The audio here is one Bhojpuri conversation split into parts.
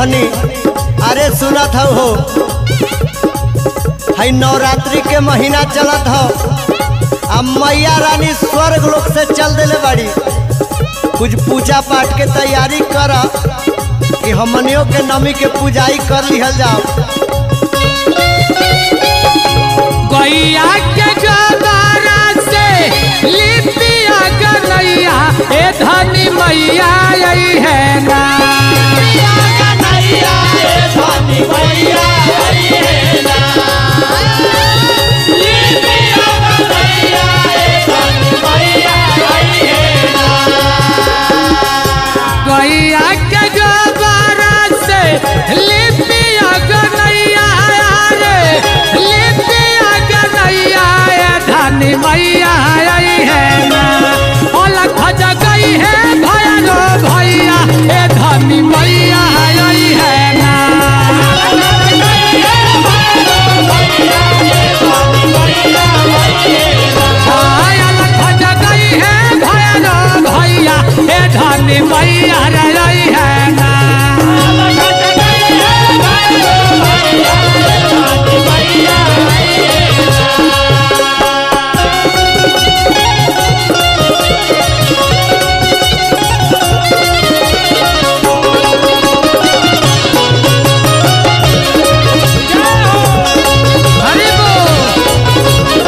धनी अरे सुनत हो हो है नवरात्रि के महीना चलत हो अब मैया रानी स्वर्ग लोक से चल देले बाड़ी कुछ पूजा पाठ के तैयारी कर कि हमनियों के नमी के पूजाई कर लिहल जाओ गैया के जबारा से लिपिया गनैया ए धनी मैया आई है ना गैया के जबारा से लिपिया गनैया रे लिपिया गनैया ए धनी मैया आई है ना अलख जगई है भैरो भैया ए धनी मैया आई है ना हाय अलख जगई है भैरो भैया ए धनी मैया रे आई है ना हरि बोल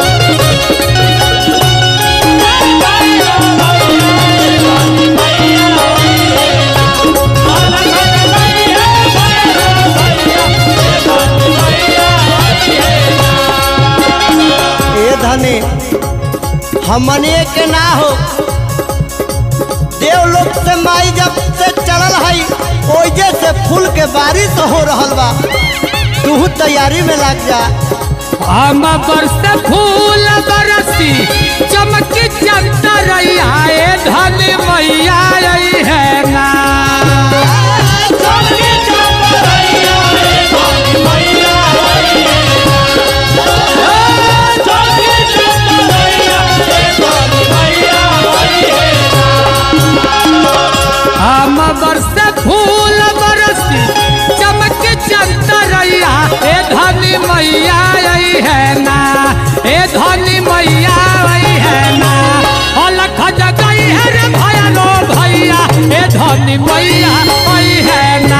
ए धनी हमने के ना हो देवलोक से माई जब से चढ़ल हई ओजे से फूल के बारिश हो रहल बा तू तैयारी में लग जा हम बरस फूल बरसी चमकी चंदा रैया ए धन मैया आई है ना हम बरस फूल बरसी चमकी चंदा रैया ए धनी मैया आई है ना ए धनी मैया आई है ना अलख जगई है रे भैया लो भैया ए धनी मैया आई है ना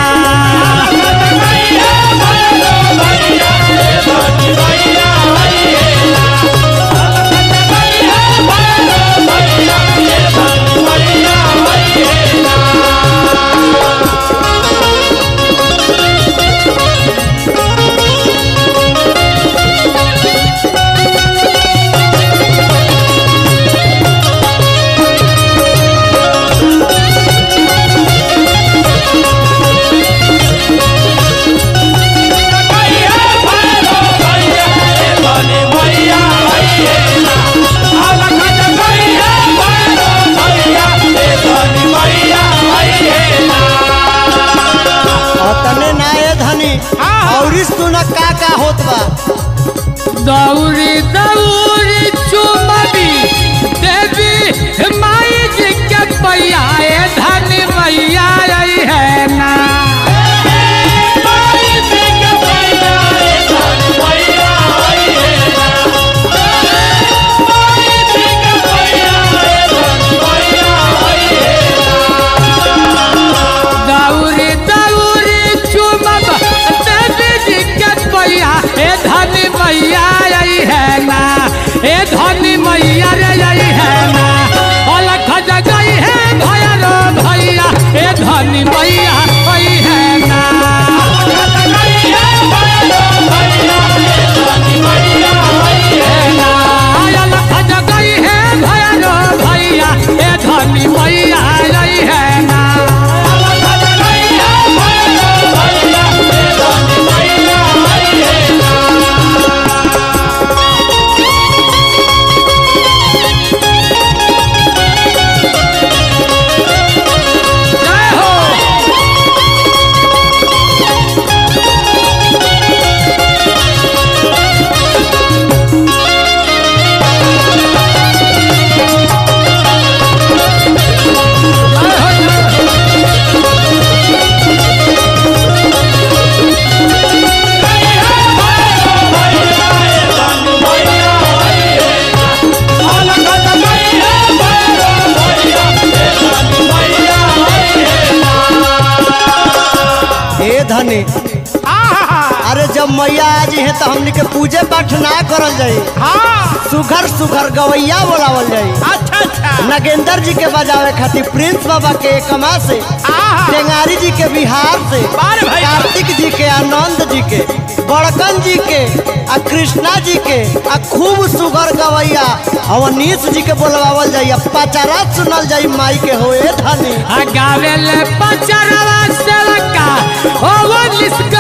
और तने ना ए धनी और सुन का का होत बा दौड़ी दौड़ी चुमबी देवी माई जी के पैया ए धन मैया आई है ना दौड़ी दौड़ी चुमब देवी जी के पैया ए धन मैया आई है ना धनी आहा अरे जब मैया आज है तो हमनी के पूजे पाठ ना करल जाई हाँ सुघर सुघर गवैया बोलावल जाई अच्छा अच्छा नगेंद्र जी के बजावे खातिर प्रिंस बाबा के कमा से आहा टेंगारी जी के बिहार से बार भाई कार्तिक जी के आनंद जी के बड़कन जी के आ कृष्णा जी के आ खूब सुगर गवैया अवनीश जी के बोलवावल जाई आ पचारा सुनल जाई माई के होए धनी गावेले पचरवा सेवका ओ वो